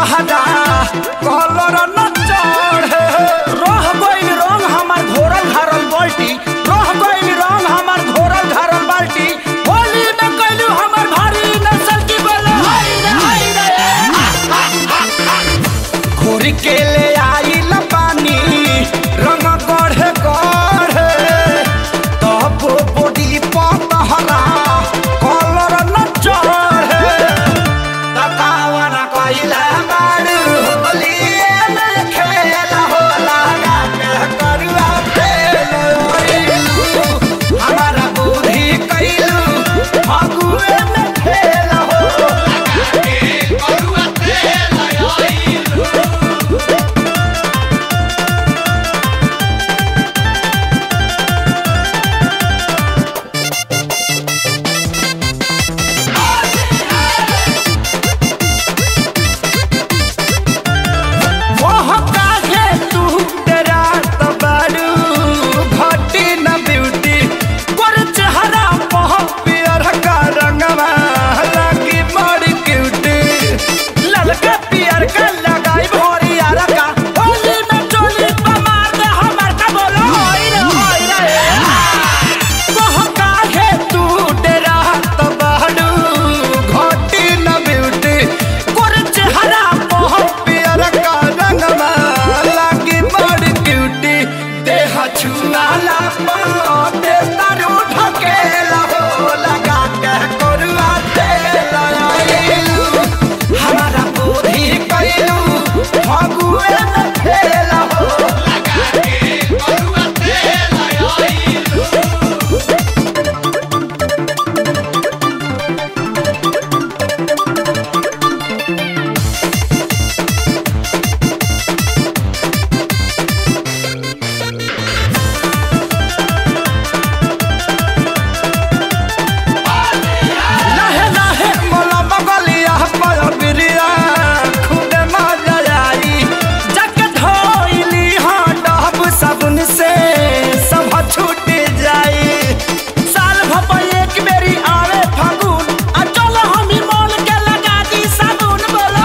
तहरा कलर न चढ़े रह गइल रंग हमार घोरल घारल बाल्टी रह गइल रंग हमार घोरल घारल बाल्टी होली में कइलू हमार भारी नसल की बोले हाय रे हाय रे घोरी के ले आइल पानी रंग गढ़े गढ़े तब बॉडी पतहरा कलर न चढ़े तकावन कइला बारू होलिए में खेल होला गाके करुआ फेल ओइलू हमारा बुद्धि कइलू फगुए में खेल होला गाके करुआ फेल ओइलू मोह काहे तू तेरा तबारू घटी न ब्यूटी पर चेहरा मोह पियर का रंगवा लगी बड़ी क्यूटी ललका पियर का लगाई भोरी यार का होली में चोली पे मार दे हमर का बोलो होई रे होई रे मोह काहे तू तेरा तबारू घटी न ब्यूटी पर चेहरा मोह पियर का रंगवा लागी बड़ी क्यूटी देह छुआला पाते तारू ढकेला हो लगा के करुआ तेल आइलू हमारा बुद्धि कइलू फगुए में खेल हो लगा के करुआ तेल आइलू लहे लहे मोला बगलिया पर बिरिया खुदे मजा आई जग धोइली हाँ डहब साबुन से सब छूट जाई साल भप एक बेरी आवे फागुन आ चलो हम मोल के लगा दी साबुन बोलो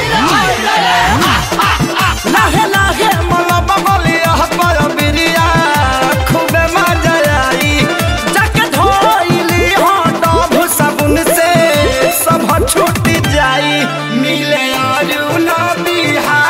लहे लहे मोला बगलिया पर बिरिया खुदे मजा आई जग धोइली हाँ डहब साबुन से सब छूट जाई मिले आलू ना बिहार